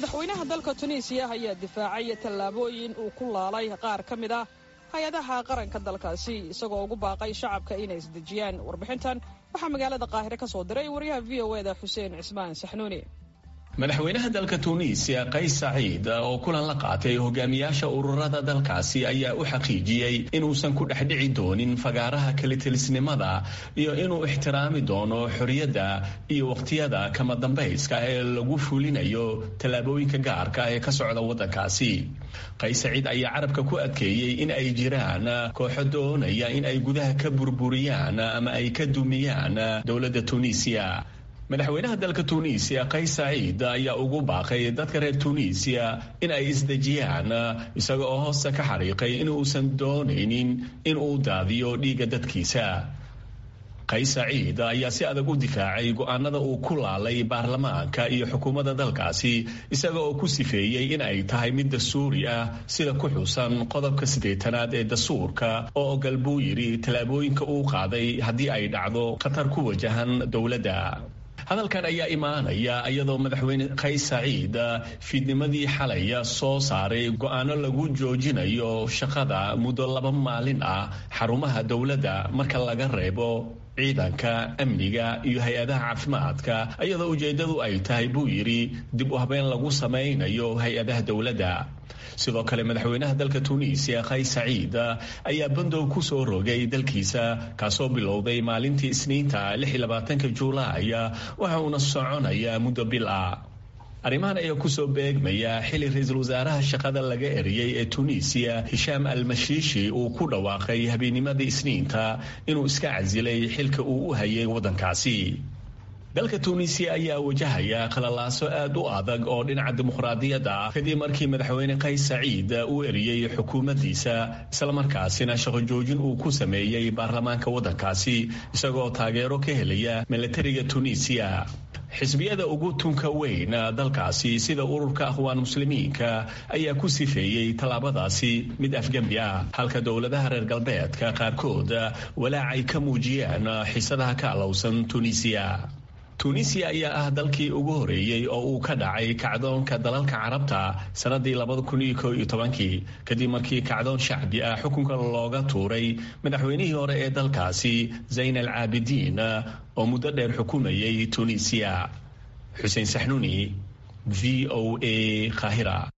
madaxweynaha dalka tunisiya ayaa difaacay tallaabooyin uu ku laalay qaar ka mid ah hay-adaha qaranka dalkaasi isagoo ugu baaqay shacabka inay isdejiyaan warbixintan waxaa magaalada qaahire ka soo diray wariyaha v o eda xuseen cismaan saxnuuni madaxweynaha dalka tuuniisiya qays saciid oo kulan la qaatay hogaamiyaasha ururada dalkaasi ayaa u xaqiijiyey inuusan ku dhex dhici doonin fagaaraha kalitelisnimada iyo inuu ixtiraami doono xorriyadda iyo wakhtiyada kama dambayska ee lagu fulinayo tallaabooyinka gaarka ee ka socda waddankaasi qays saciid ayaa carabka ku adkeeyey in ay jiraan kooxo doonaya in ay gudaha ka burburiyaan ama ay ka dumiyaan dowladda tuuniisiya madaxweynaha dalka tuuniisiya qays saciid ayaa ugu baaqay dadka reer tuuniisiya in ay isdejiyaan isaga oo hoosta ka xariiqay inuusan doonaynin in uu daadiyo dhiigga dadkiisa qays saciid ayaa si adag u difaacay go-aanada uu ku laalay baarlamaanka iyo xukuumadda dalkaasi isaga oo ku sifeeyey in ay tahay mid dastuuri ah sida ku xusan qodobka siddeetanaad ee dastuurka oo ogal buu yidhi tallaabooyinka uu qaaday haddii ay dhacdo khatar ku wajahan dowladda hadalkan ayaa imaanaya iyadoo madaxweyne qays saciid fiidnimadii xalaya soo saaray go-aano lagu joojinayo shaqada muddo laba maalin ah xarumaha dowladda marka laga reebo ciidanka amniga iyo hay-adaha caafimaadka iyadoo ujeeddadu ay tahay buu yidhi dib u habeen lagu samaynayo hay-adaha dowladda sidoo kale madaxweynaha dalka tuuniisiya qays saciid ayaa bandow ku soo rogay dalkiisa kaasoo bilowday maalintii isniinta ka juulaay waxa uuna soconaya muddo bil ah arrimahan ayaa kusoo beegmaya xili ra-iisul wasaaraha shaqada laga eriyey ee tuuniisiya hishaam almashiishi uu ku dhawaaqay habeenimadii isniinta inuu iska casilay xilka uu u hayay waddankaasi dalka tuuniisiya ayaa wajahaya qalalaaso aad u adag oo dhinaca dimuqraadiyadda ah kadib markii madaxweyne qays saciid uu eriyey xukuumaddiisa islamarkaasina shaqo joojin uu ku sameeyey baarlamaanka waddankaasi isagoo taageero ka helaya milatariga tuuniisiya xisbiyada ugu tunka weyn dalkaasi sida ururka akhwaan muslimiinka ayaa ku sifeeyey tallaabadaasi mid afgembi ah halka dowladaha reer galbeedka qaarkood walaac ay ka muujiyeen xiisadaha ka alowsan tuuniisiya tuuniisiya ayaa ah dalkii ugu horeeyey oo uu ka dhacay kacdoonka dalalka carabta sannadii kadib markii kacdoon shacbi ah xukunka looga tuuray madaxweynihii hore ee dalkaasi zayn al caabidiin oo muddo dheer xukumayay tuuniisiya xuseen saxnuuni v o a kahira